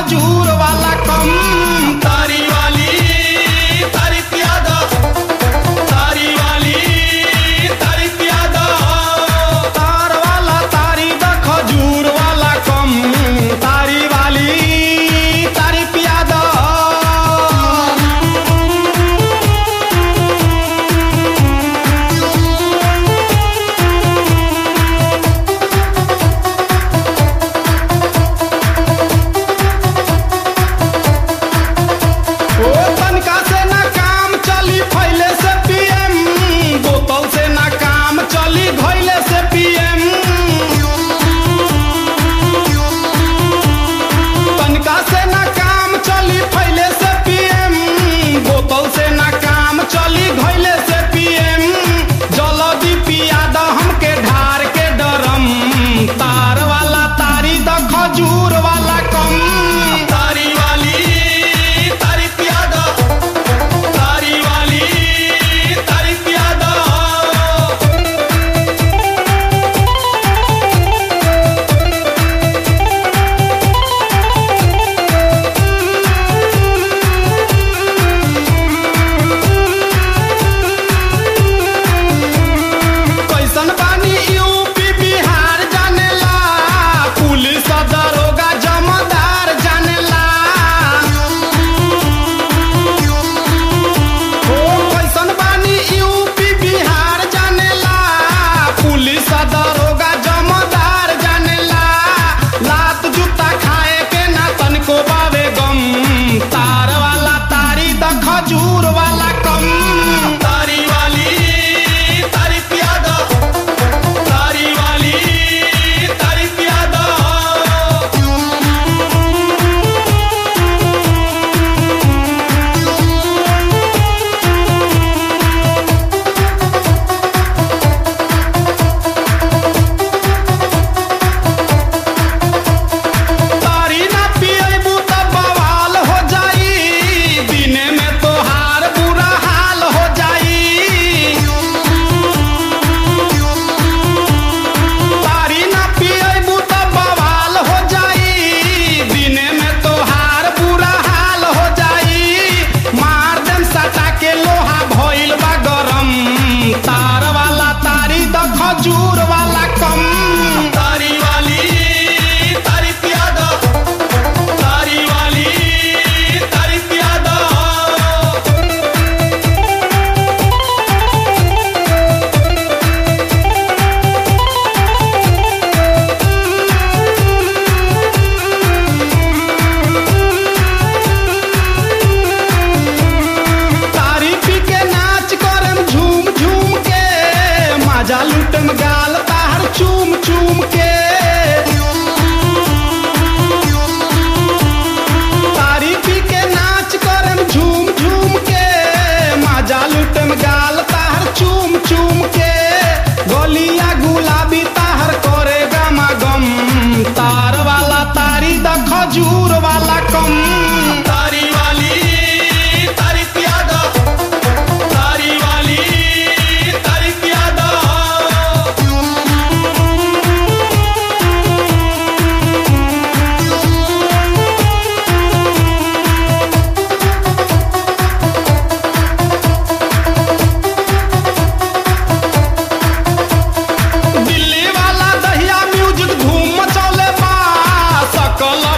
खजूर वाला कम तारी वाली तारी प्यादा तारी वाली तारी प्यादा तार वाला तारी द खजूर वाला कम तारी वाली तारी पियादा ओ तनका से ना काम चली फैले से पीएम बोतल से ना काम चली घैले से पीएम तनका से ना काम चली फैले से पीएम बोतल से ना काम चली घैले से पीएम जल्दी पिया द हमके ढार के डरम तार वाला तारी द खजूर वाला कम तारी वाली तारी प्यादा तारी वाली तारी प्यादा कैसन बानी यूपी बिहार जानेला पुलिस दरोगा जमादार जानेला ओ कैसन बानी यूपी बिहार जानेला पुलिस दरोगा जमादार जानेला लात जूता खाए के ना तनको बावे गम तार वाला तारी द खजूर वाला कम तारी वाली तारी प्यादा तारी वाली तारी प्यादा तारी ना पियबू त बवाल हो जाई दिने में तोहार बुरा हाल हो जाई तारी ना पियबू त बवाल हो जाई दिने में तोहार बुरा हाल हो जाई मार देम सटा के लोहा भइल बा गरम तार वाला तारी द खजूर वाला कम तारी वाली तारी प्यादा तारी वाली तारी प्यादा तारी पी के नाच करम झूम झूम के मजा लूटम गाल तार चूम चूम के तारी पी के नाच करम झूम झूम के मजा लूटम गाल तार चूम चूम के गोलिया गुलाबी ताहर करे गमा गम तार वाला तारी द खजूर वाला कम तारी वाली तारी प्यादा तारी वाली तारी प्यादा दिल्ली वाला दहिया म्यूजिक धूम मचौले बा सकल